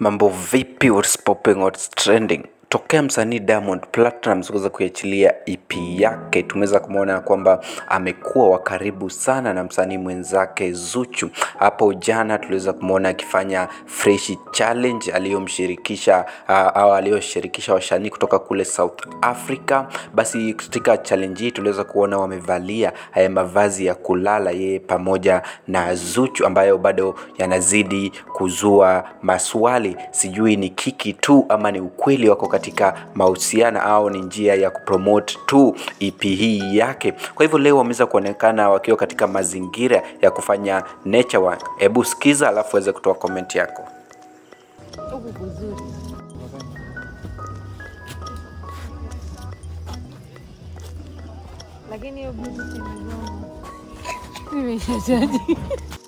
Mambo vipi, what's popping, what's trending? Tokea msanii Diamond Platnumz kuweza kuiachilia EP yake, tumeweza kumwona kwamba amekuwa wa karibu sana na msanii mwenzake Zuchu. Hapo jana tuliweza kumwona akifanya Fresh Challenge aliyomshirikisha uh, au aliyoshirikisha wasanii kutoka kule South Africa. Basi katika challenge hii tuliweza kuona wamevalia haya mavazi ya kulala, yeye pamoja na Zuchu, ambayo bado yanazidi kuzua maswali, sijui ni kiki tu ama ni ukweli wako katika mahusiano au ni njia ya kupromote tu EP hii yake. Kwa hivyo leo wameweza kuonekana wakiwa katika mazingira ya kufanya nature walk. Hebu sikiza, alafu uweze kutoa comment yako. huku kuzuri. Lakini hiyo bluetooth imegoma. Nimeshachaji.